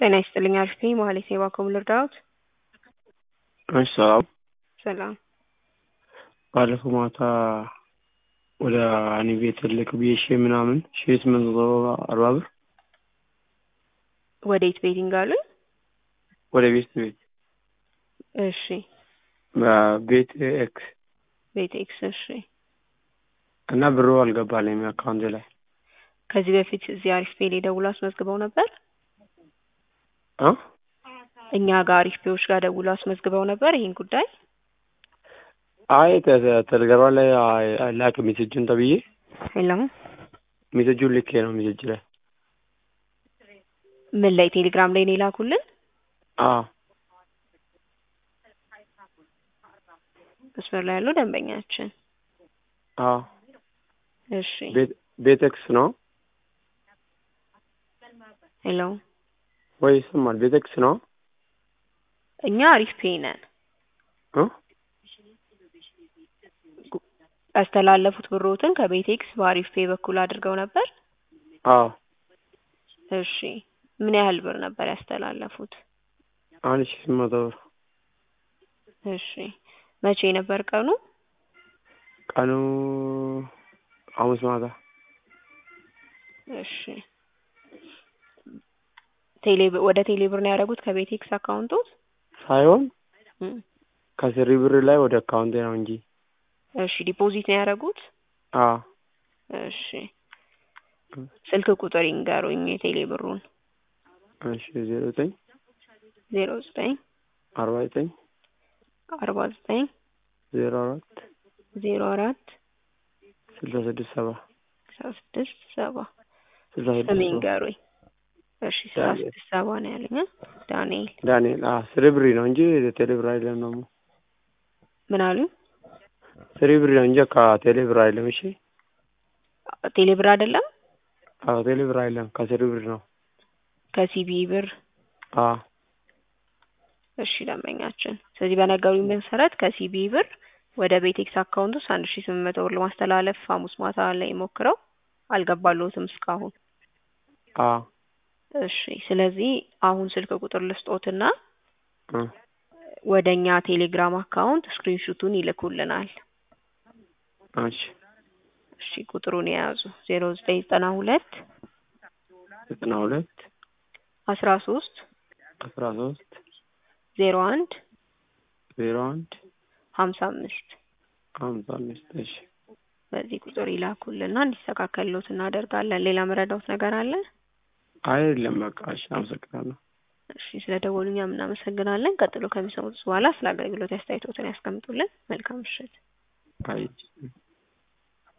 ጤና ይስጥልኝ አሪፍ ነኝ መሀሌት ነኝ እባክዎ ምን ልርዳዎት? እሺ ሰላም ሰላም ባለፈው ማታ ወደ እኔ ቤት ትልቅ ብዬ ሺህ ምናምን ሺህ ስምንት መቶ አርባ ብር ወዴት ቤቲንግ አሉኝ? ወደ ቤት ቤት እሺ ቤት ኤክስ ቤት ኤክስ እሺ እና ብሩ አልገባልኝም አካውንቴ ላይ ከዚህ በፊት እዚህ አሪፍ ፔ ላይ ደውለው አስመዝግበው ነበር? እ እኛ ጋር አሪፍ ፔዎች ጋር ደውለው አስመዝግበው ነበር ይሄን ጉዳይ? አይ ቴሌግራም ላይ ላክ ሜሴጁን ተብዬ ሄሎ ሜሴጁን ልኬ ነው ሜሴጅ ላይ ምን ላይ ቴሌግራም ላይ ነው የላኩልን? አዎ መስመር ላይ ያለው ደንበኛችን አዎ እሺ ቤት ቤት ኤክስ ነው ሄሎ ወይ ይሰማል? ቤት ኤክስ ነው እኛ አሪፍ ፔ ነን እ ያስተላለፉት ብሮትን ከቤት ኤክስ በአሪፍ ፔ በኩል አድርገው ነበር? አዎ እሺ ምን ያህል ብር ነበር ያስተላለፉት? አንድ ሺህ ስምንት መቶ ብር እሺ መቼ ነበር ቀኑ? ቀኑ ሐሙስ ማታ እሺ ቴሌ ወደ ቴሌ ብር ነው ያደረጉት ከቤት ኤክስ አካውንቶት? ሳይሆን እም ከስሪ ብር ላይ ወደ አካውንቴ ነው እንጂ እሺ ዲፖዚት ነው ያደረጉት? አዎ እሺ ስልክ ቁጥር ይንገሩኝ የቴሌ ብሩን። እሺ ዜሮ ዘጠኝ ዜሮ ዘጠኝ አርባ ዘጠኝ አርባ ዘጠኝ ዜሮ አራት ዜሮ አራት ስልሳ ስድስት ሰባ ስልሳ ስድስት ሰባ ስልሳ ስም ስድስት ሰባ ይንገሩኝ። እሺ ስልሳ ዳንኤል። ስድስት ሰባ ነው ያለኝ እ ዳንኤል ዳንኤል አዎ ስሪ ብር ነው እንጂ ቴሌ ብር አይደለም ደግሞ ምን አሉኝ? ስሪ ብር ነው እንጂ ከቴሌ ብር አይደለም እሺ ቴሌ ብር አይደለም አዎ ቴሌ ብር አይደለም ከስሪ ብር ነው ከሲቢ ብር አዎ እሺ ደንበኛችን ስለዚህ በነገሩኝ መሰረት ከሲቢ ብር ወደ ቤቴክስ አካውንት ውስጥ አንድ ሺህ ስምንት መቶ ብር ለማስተላለፍ ሐሙስ ማታ ላይ ሞክረው አልገባልዎትም እስካሁን። አዎ እሺ ስለዚህ አሁን ስልክ ቁጥር ልስጦትና እ ወደ እኛ ቴሌግራም አካውንት ስክሪንሹቱን ይልኩልናል። እሺ እሺ ቁጥሩን የያዙ ዜሮ ዘጠኝ ዘጠና ሁለት ዘጠና ሁለት አስራ ሶስት አስራ ሶስት ዜሮ አንድ ዜሮ አንድ ሀምሳ አምስት ሀምሳ አምስት እሺ በዚህ ቁጥር ይላኩልና እንዲስተካከልሎት እናደርጋለን። ሌላ መረዳዎት ነገር አለ? አይደለም በቃ እሺ አመሰግናለሁ። እሺ ስለ ደወሉ እኛም እናመሰግናለን። ቀጥሎ ከሚሰሙት በኋላ ስለ አገልግሎት አስተያየቶትን ያስቀምጡልን። መልካም ምሽት። አይ